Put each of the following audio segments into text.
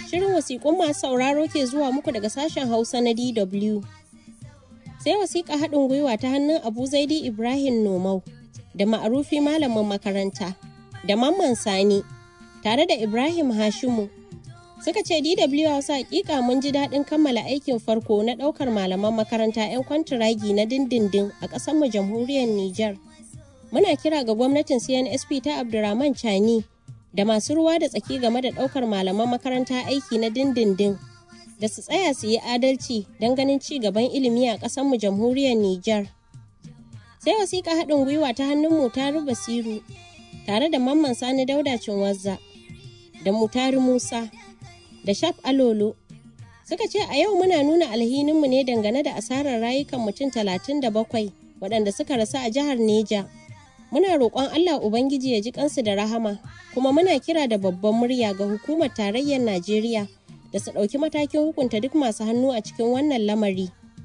Shirin wasiƙun masu sauraro ke zuwa muku daga sashen Hausa na DW. Sai wasiƙa haɗin gwiwa ta hannun Abu Zaidi Ibrahim Nomau da ma'arufi malamin makaranta da Mamman Sani tare da Ibrahim Hashimu. Suka ce DW Hausa hakika mun ji daɗin kammala aikin farko na ɗaukar malaman makaranta 'yan kwantiragi na dindindin a ƙasarmu jamhuriyar Nijar. Muna kira ga gwamnatin CNSP ta Abdurrahman Chani da masu ruwa da tsaki game da ɗaukar malaman makaranta aiki na dindindin da su tsaya su yi adalci don ganin ci gaban ilimi a ƙasarmu jamhuriyar Nijar. Sai wasiƙa haɗin gwiwa ta hannun Mutaru Basiru tare da Mamman Sani Dauda Cinwazza da Mutari Musa da Shaf Alolo suka ce a yau muna nuna alhininmu ne dangane da asarar rayukan mutum talatin da bakwai waɗanda suka rasu a jihar Neja. Muna roƙon Allah Ubangiji ya ji kansu da rahama, kuma muna kira da babban murya ga hukumar tarayyar Najeriya da su ɗauki matakin hukunta duk masu hannu a cikin wannan lamari.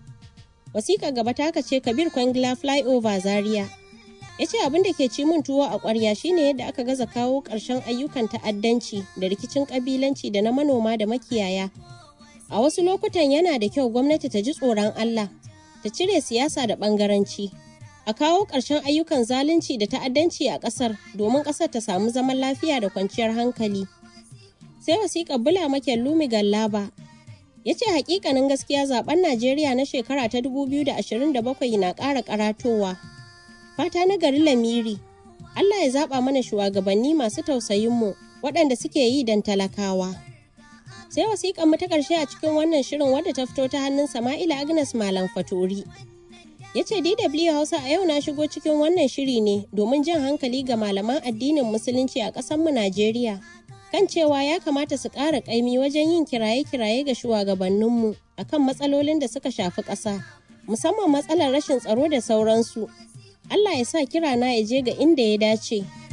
Wasiƙa gaba ta ce Kabir Kwangila Flyover Zaria. Ya ce abin da ke ci mun tuwo a ƙwarya shine yadda aka gaza kawo ƙarshen ayyukan ta'addanci da rikicin ƙabilanci da na manoma da makiyaya. A wasu lokutan yana da kyau gwamnati ta ji tsoron Allah, ta cire siyasa da ɓangaranci. a kawo ƙarshen ayyukan zalunci da ta'addanci a ƙasar domin ƙasar ta samu zaman lafiya da kwanciyar hankali. Sai wasiƙar Bula Maken Lumi Gallaba ya ce hakikanin gaskiya zaben Najeriya na shekara ta 2027 na ƙara karatowa. Fata na gari Lamiri, Allah ya zaɓa mana shugabanni masu tausayinmu waɗanda suke yi don talakawa. Sai wasiƙar mu ta ƙarshe a cikin wannan shirin wadda ta fito ta hannun Sama'ila Agnes Malam Fatori. ya ce DW Hausa a yau na shigo cikin wannan shiri ne domin jan hankali ga malaman addinin musulunci a ƙasarmu Najeriya kan cewa ya kamata su ƙara ƙaimi wajen yin kiraye-kiraye ga shugabanninmu akan matsalolin da suka shafi ƙasa musamman matsalar rashin tsaro da sauransu. Allah ya sa kira na ya je ga inda ya dace.